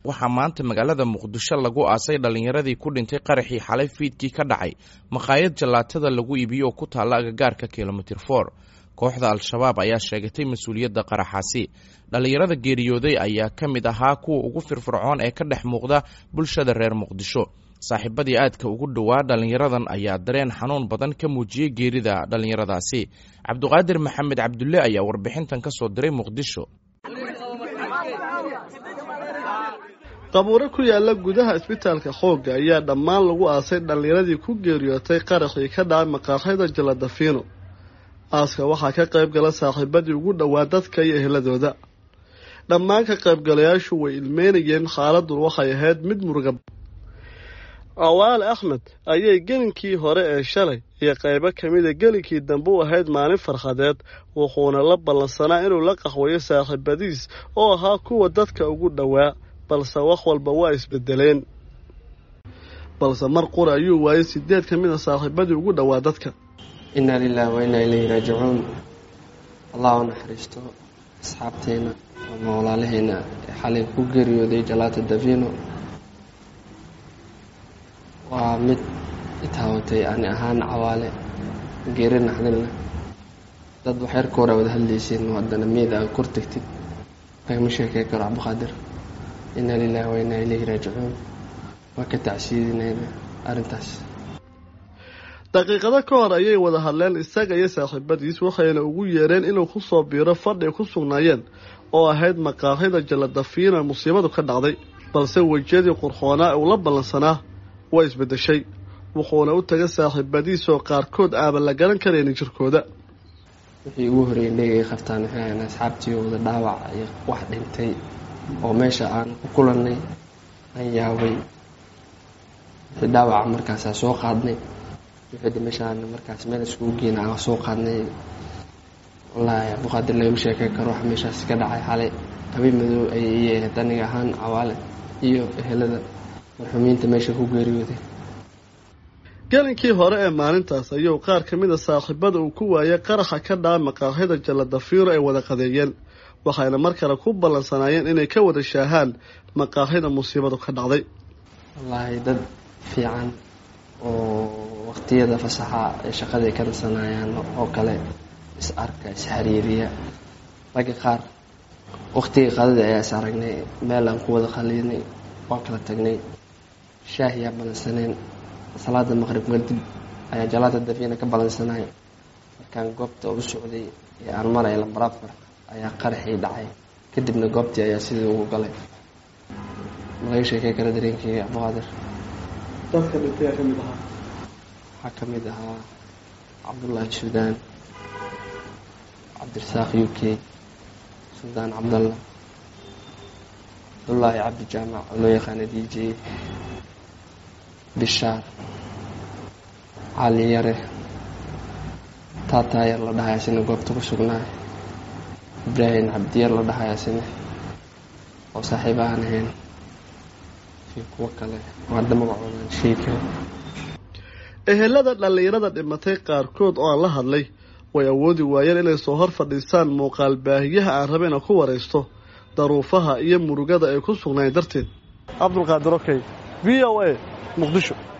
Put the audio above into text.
waxaa maanta magaalada muqdisho lagu aasay dhallinyaradii ku dhintay qaraxii xalay fiidkii ka dhacay makhaayad jallaatada lagu iibiyo oo ku taalla agagaarka kilomitir for kooxda al-shabaab ayaa sheegatay mas-uuliyadda qaraxaasi dhallinyarada geeriyooday ayaa ka mid ahaa kuwa ugu firfircoon ee ka dhex muuqda bulshada reer muqdisho saaxiibadii aadka ugu dhowaa dhallinyaradan ayaa dareen xanuun badan ka muujiyey geerida dhallinyaradaasi cabduqaadir maxamed cabdulle ayaa warbixintan ka soo diray muqdisho qabuuro ku yaala gudaha isbitaalka xoogga ayaa dhammaan lagu aasay dhallinyaradii ku geeriyootay qaraxii ka dhacay maqaaxyada jaladafiino aaska waxaa ka qayb gala saaxiibadii ugu dhowaa dadka iyo eheladooda dhammaan ka qaybgalayaashu way ilmeynayeen xaaladun waxay ahayd mid muruga awaale axmed ayay gelinkii hore ee shalay iyo qaybo ka mida gelinkii dambe u ahayd maalin farxadeed wuxuuna la ballansanaa inuu la qaxwayo saaxiibadiis oo ahaa kuwa dadka ugu dhowaa balse wax walba waa isbedeleen balse mar qura ayuu waayay sideed ka mid a saaxiibadii ugu dhowaa dadka innaa lilaahi wa innaa ilayhi raajicuun allah u naxariisto asxaabteena ama walaalaheena ee xalay ku geeriyooday jalaata davino waa mid itaawatay ani ahaan cawaale geeri naxdinleh dad waxyarka hore wada hadlayseen haddana miid aa kor tegtid lagama sheekey karo cabdiqaadir innaa lilaahi wa innaa ilayhi raajicuun waa ka tacsiidinayna arrintaas daqiiqado ka hor ayay wada hadleen isaga iyo saaxiibadiis waxayna ugu yeereen inuu ku soo biiro fadhi ku sugnaayeen oo ahayd maqaaxida jaladafiina musiibadu ka dhacday balse wejiyadii qurxoonaa uu la ballansanaa waa isbeddeshay wuxuuna u tagay saaxiibadiisoo qaarkood aaban la garan karaynin jirkooda wixii ugu horreeyay dhegay qabtaan waxay ahayn asxaabtii wada dhaawac iyo wax dhintay oo meesha aan ku kulannay aan yaabay wixii dhaawaca markaasaa soo qaadnay wixii dhimashaan markaas meel iskugu geena aan soo qaadnay wallaahi abduqaadir lagama sheekey karo wax meeshaas ka dhacay xalay habeen madow ayay ii ahayd aniga ahaan cawaale iyo ehelada marxuumiinta meesha ku geeriyooday gelinkii hore ee maalintaas ayuu qaar ka mid a saaxiibada uu ku waayay qaraxa ka dhaca maqaaxyada jaladafiiro ay wada qadeeyeen waxayna mar kale ku ballansanaayeen inay ka wada shaahaan maqaaxyada musiibadu ka dhacday wallaahi dad fiican oo waqtiyada fasaxa ee shaqaday ka nasanayaan oo kale is arka is xiriiriya ragga qaar waqtigii qadada ayaa is aragnay meel aan ku wada qaliinay waa kala tagnay shaahiyaa balansaneen salaada maqrib kadib ayaa jalaata dafiina ka balansanay markaan goobta u socday ee aan maraya lambar afar ayaa qaraxii dhacay kadibna goobtii ayaa sidii ugu galay malaga sheekey kara dareenkeyga cabdiqaadir dadka dhintay ka mid ahaa waxaa ka mid ahaa cabdullaahi suudaan cabdirasaaq u k suldaan cabdalla cabdullaahi cabdi jaamac oo loo yaqaana d j bishaar cali yare taataayar la dhahay asina goobta ku sugnaay ibraahim cabdiyar la dhahay asina oo saaxiib aan ahayn iyo kuwo kale oo hadda magacoodan sheika ehelada dhallinyarada dhimatay qaarkood oo aan la hadlay way awoodi waayeen inay soo hor fadhiisaan muuqaal baahiyaha aan raba ina ku waraysto daruufaha iyo murugada ay ku sugnayn darteed cabdulqaadir okey v o a muqdisho